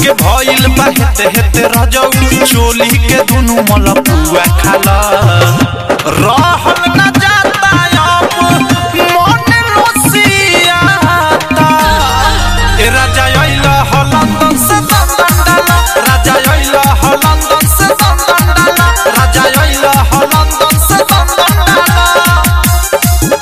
के भइल बा हेते हेते रजौ चोली के दुनु मलपुआ खाला रहल न जाता अब मन लोसियाता ए राजा अइला ह लंदन से दंदन डाला राजा अइला ह लंदन से दंदन डाला राजा अइला ह लंदन से दंदन डाला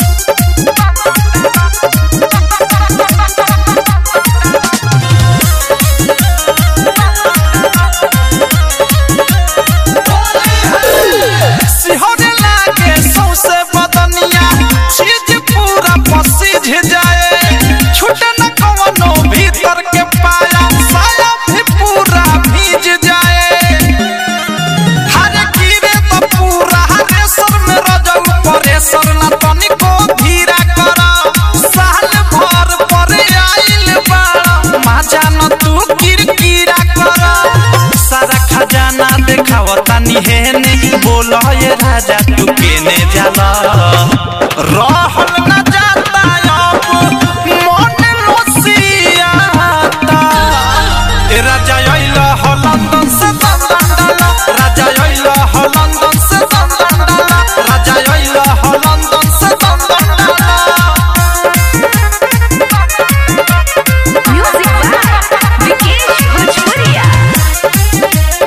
सिहरे लागे सौसे बदनिया चीज पूरा पसीज जाए छूटे न कवनो भीतर के पाया साया भी पूरा भीज जाए हरे गिरे तो पूरा हरे सर में रजऊ परे सर न तनिको धीरा कर साल भर परे आइल बाड़ा माजा न तू किरकिरा कर सारा खजाना देखावता निहेने बोल ये राजा तू केने जाला रहल न जाता अब मन लोसियाता ए राजा अइला ह लंदन से दंदन डाला राजा अइला ह लंदन से दंदन डाला राजा अइला ह लंदन से दंदन डाला Music by Vikesh Bhojpuria.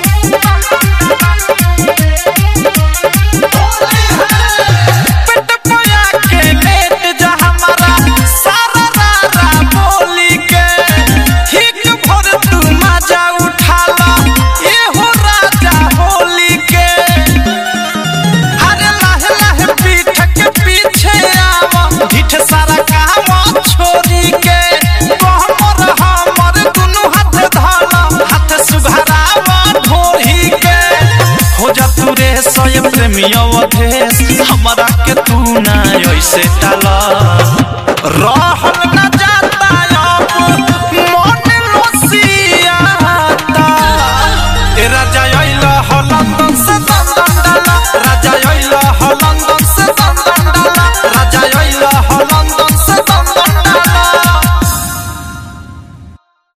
पेट पोया के लेट जा हमारा सारा रारा बोली के ठीक भर तू मजा उठाला ये हो राजा होली के अरे लाहे लाहे पीठ के पीछे आवा ढिठ सारा काम छोरी के हमर हमर दुनु हाथ धाला हाथ सुघरावा ढोरी के हो जा तू रे सोय प्रेमिया अधेस हमरा के तू ना ऐसे टाला रह